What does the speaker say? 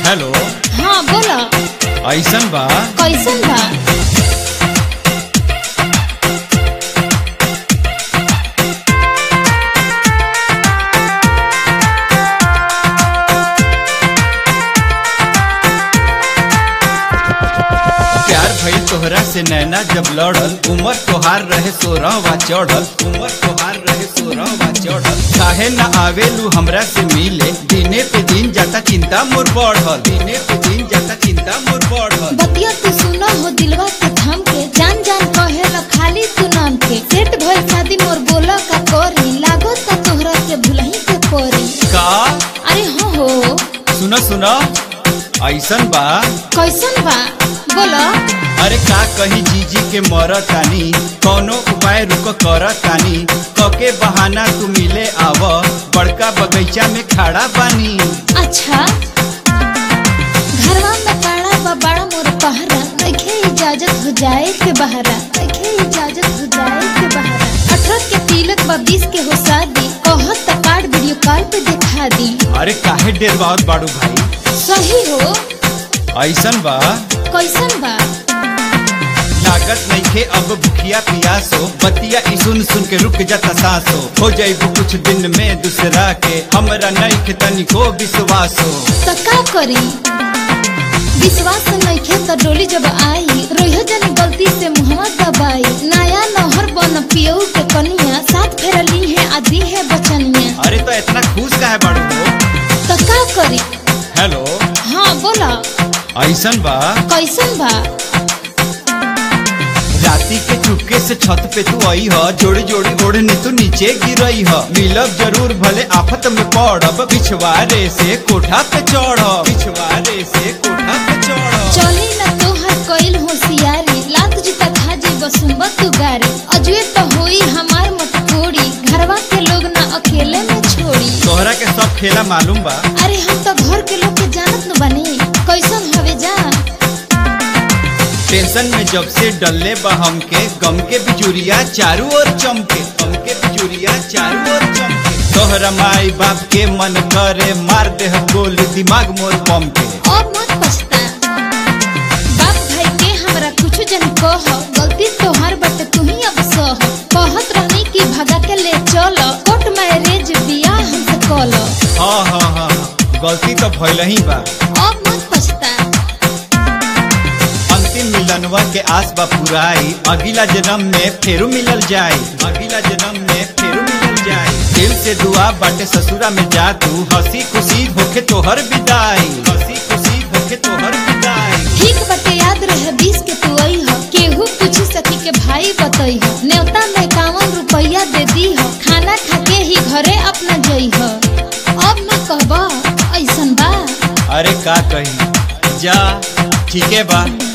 hello हाँ बोला ऐसन बा कैसन बा प्यार भइल तोहरा से नैना जब लड़ल उमर तोहार रहे सोरहवा चढ़ल उमर तोहार रहे सोरहवा चढ़ल काहे न आवेलू हमरा से मिले दिने पे दिन जाता चिंता मोर बढ़ल दिने पे दिन जाता चिंता मोर बढ़ल बतिया तू सुना हो दिलवा के थम के जान जान कहे ला खाली तू नाम के सेट भइल शादी मोर बोला का करी लागो ता तोहरा के भुलही के परी का अरे हो हो सुनो सुनो ऐसन बा कैसन बा बोला अरे का कहीं जीजी के मरत तानी कौनो उपाय रुक करत तानी कके बहाना तू मिले आव बड़का बगीचा में खड़ा बानी अच्छा घरवा में काड़ा बा बड़ा मोर पहरा नइखे इजाजत हो जाए के बहरा नइखे इजाजत हो जाए के बहरा अठारह के तिलक बा बीस के हो शादी कहत त कार्ड वीडियो कॉल पे दिखा दी अरे काहे डेरवावत बाड़ू भाई सही हो ऐसन बा कैसन बा लागत नइखे अब भुखिया पियासो बतिया ई सुन सुन के रुक जाता सांसो हो जाइबू कुछ दिन में दूसरा के हमरा नइखे तनिको विश्वासो त का करी विश्वास नइखे त डोली जब आई रोइह जनी गलती से मुहवा दबाई नया नहर बन पियऊ के कनिया साथ फेर ली है आदि है बचनिया अरे तो इतना खुश काहे बाड़ू हो त का करी हेलो हाँ बोला ऐसन बा कैसन बा राती के चुपके से छत पे तू आई ह जोड़ी जोड़ी ओढ़नी तू नीचे गिरई ह मिलब जरूर भले आफत में पड़ब पिछवारे से कोठा पे चढ़ पिछवारे से कोठा पे चढ़ चली न तोहर कइल होशियारी लात जूता खा जी बसुम्बा तू गारी अजुए त होई हमार मत कोड़ी घरवा के लोग ना अकेले में छोड़ी तोहरा के सब खेला मालूम बा अरे हम तो घर के लोग के जानत न बनी कैसन हवे जा टेंशन में जब से डल्ले बा हमके गम के बिजुरिया चारू ओर चमके गम के बिजुरिया चारू ओर चमके तोहरा माई बाप के मन करे मार दे गोल दिमाग मोर बम के अब मत पछता बाप भाई के हमरा कुछ जन कह गलती तोहार बट तू ही अब सह कहत रहनी कि भगा के ले चल कोर्ट मैरिज बियाह हमसे कल हाँ हाँ हाँ हाँ, गलती तो भइल ही बा अब मत पछता अंतिम मिलनवा के आस बा पुराई अगला जन्म में फेरू मिलल जाई अगला जन्म में फेरू मिलल जाई दिल से दुआ बाटे ससुरा में जा तू हंसी खुशी होके तोहर विदाई हंसी खुशी होके तोहर विदाई ठीक बटे याद रहे बीस के तू आई हो केहू पूछी सकी के भाई बतई हो न्योता में इक्यावन रुपया दे दी हो खाना खा के ही घरे अपना जई हो अब न कहबा ऐसन बा अरे का कही जा ठीके बा